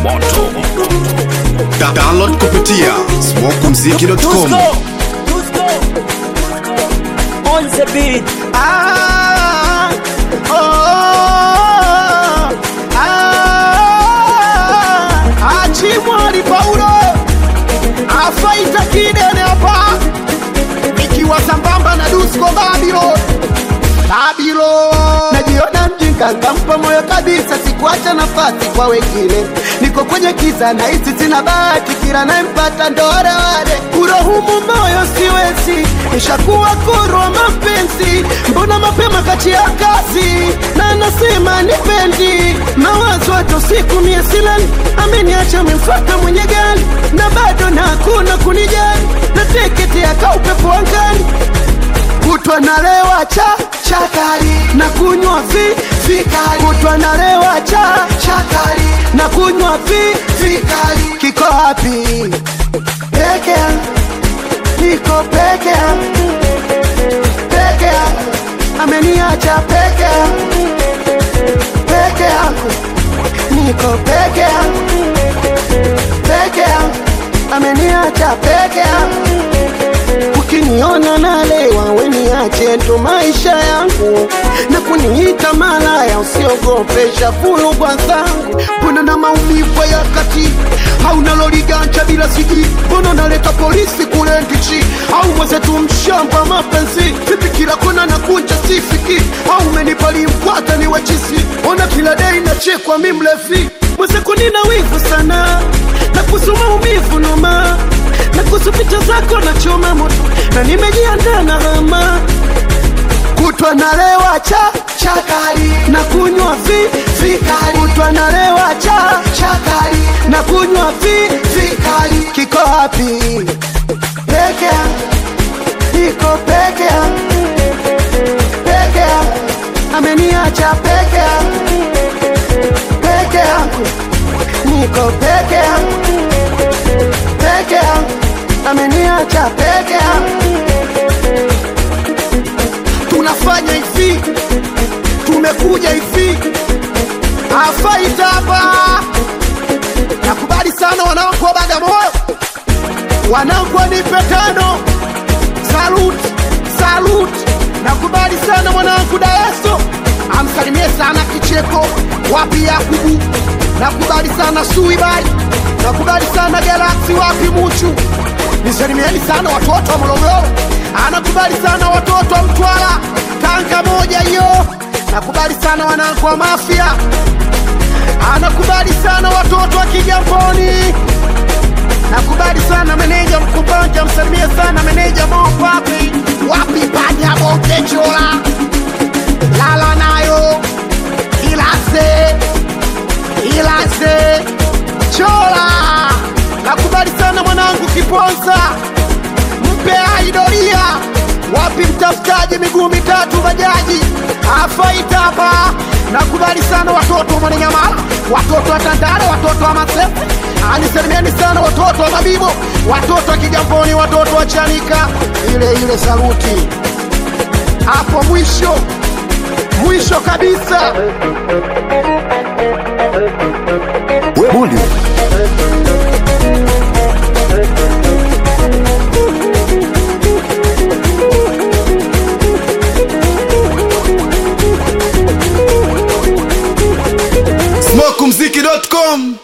moto Da- download kupitia smokumziki.com Tusko, Tusko, on the beat. Ah, oh, ah, Achimwali Paulo afaita kidene hapa ikiwa sambamba na Dusko Babilo Babilo najiona mjinga nkampa moyo kabisa, sikuacha nafasi kwa wengine. Niko kwenye kiza na hisi sina bahati, kila nayempata ndo wale wale. Kurohumu moyo siwezi, nishakuwa kurwa mapenzi. Mbona mapema kati ya kazi na nasema nipendi mawazo hata usiku mie silali, ameniacha amemfuata mwenye gari na bado na hakuna kunijali, na teketi akaupepo angani kutwa nalewa cha chakari na kunywa vi vikali kutwa nalewa cha chakari na kunywa vi vikali kiko wapi peke yangu niko peke yangu peke yangu ameniacha peke yangu peke yangu niko peke yangu peke yangu ameniacha peke yangu ukiniona nalewa weniache ndo maisha yangu na kuniita malaya usiogopesha fulugwa zangu mbona na maumivu ya kati hauna loliganja bila siji mbona naleta polisi kule ndichi au mwezetu mshamba mapenzi vipi kila kona na kunja sifiki au menipalimpwata ni wachisi ona kila dei nachekwa mimlefi mwezeko nina wivu sana na kuhusu maumivu noma na kuhusu picha zako na choma moto na nimejiandaa na hama kutwa nalewa cha chakari na kunywa vi vikali kutwa nalewa cha chakari na kunywa vi vikali kiko wapi peke yangu niko peke yangu peke yangu ameniacha peke yangu peke yangu niko peke yangu peke yangu ameniacha peke yangu tunafanya hivi tumekuja hivi afaita hapa nakubali sana wanangu wa bagamoyo wanangu wanipe tano salut salut nakubali sana mwanangu daeso amsalimie sana kicheko wapi yakubu nakubali sana suibai nakubali sana galaksi wapi muchu nisalimieni sana watoto wa morogoro anakubali sana watoto wa mtwara tanga moja hiyo nakubali sana wanangu wa mafia anakubali sana watoto wa kigamboni nakubali sana meneja mkumbanja msalimie sana meneja mopapi wapi panya bongechola lala nayo ilase ilase chola nakubali sana mwanangu kiponza mpe aidoria wapi mtafutaji miguu mitatu bajaji afaita hapa nakubali sana watoto wa mwananyamala watoto wa tandale watoto wa masefe anisalimieni sana watoto wa mabibo watoto wa kigamboni watoto wa chanika ile ile saluti hapo mwisho mwisho kabisa Bully. smokumziki.com